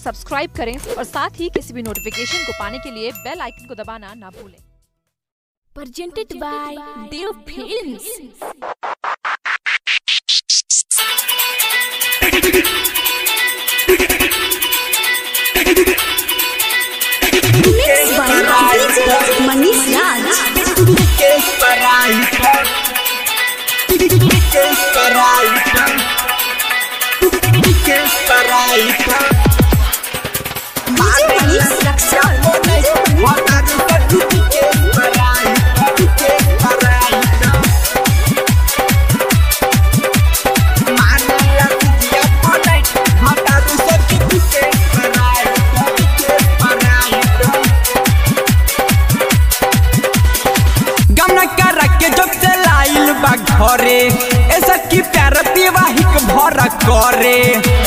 Subscribe करें और साथ ही किसी भी नोटिफिकेशन को पाने के लिए बेल आइकन को दबाना ना भूलें presented by Dev Films. Mixed by DJ Manish Raj. DJ Manish Raksol. गमन कर के जब से लाइल बा घरे ऐसा की प्यार विवाहिक भर करे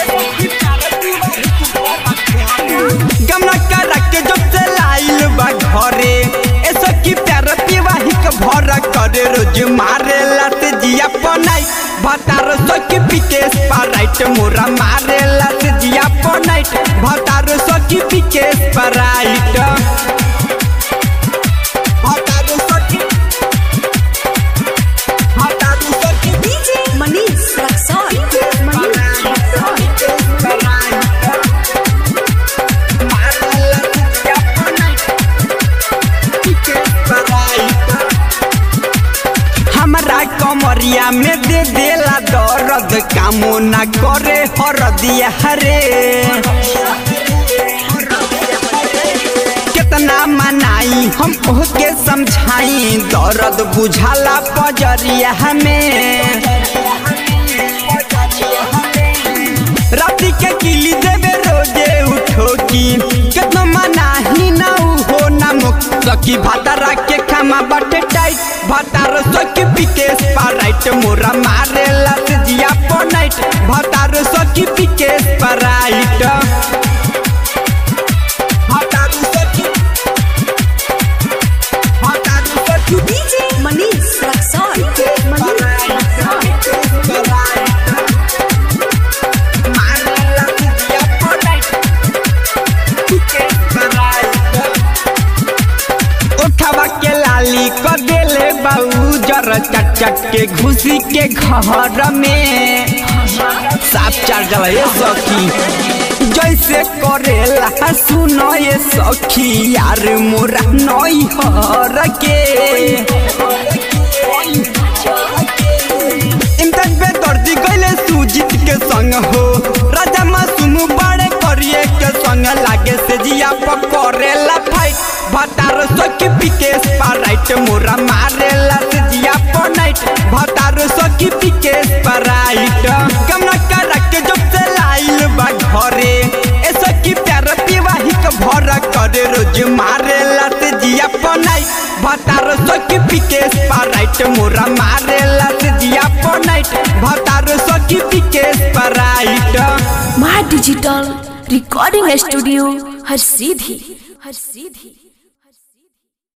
गमन कर के जब से लाइल बा घरे ऐसा की प्यार विवाहिक भर करे रोज मारे लत जिया पनाई भतार सखी पिकेश पराइट मोरा मारे लत जिया पनाइट भतार सखी पिकेश पराइट भतार सखी भतार सखी DJ Manish Raksol. Manish Raksol. हमरा कमरिया में दे देला दर्द कामो ना करे हरदिया हरे कितना मनाई हम ओके समझाई दर्द बुझाला पजरिया हमें राती के किली देवे रोजे उठो की कितना मनाही ना हो ना मुक्त सकी भातारा के खामा बटे टाइट भातार सकी पिकेश पराइट मोरा मारे लत जिया पनाइट भातार सकी पिकेश पराइट भातार सकी भातार सकी DJ Manish Raksol. Manish Raksol. उठावा के लाली क देले बाऊ जर चट चट के घुसी के घर में साफ चार जला ये सखी जैसे करेला सुनो ये सखी यार मोरा नई हर के इम्तियाज पे दर्दी गईले सुजीत के संग हो राजा मासूम बड़े करिए के संग लागे से जिया पकड़ेला फाइट भतार सखी पिकेश पराइट मोरा मारेला से जिया पनाइट भतार सखी पिकेश पराइट कमना कर के जब से लाइल बा घरे ए सखी प्यार विवाहिक भर करे रोज मारेला से जिया पनाइट भतार सखी पिकेश पराइट मोरा मारेला से जिया पनाइट भतार सखी पिकेश पराइट My Digital Recording Studio, हर सीधी हर सीधी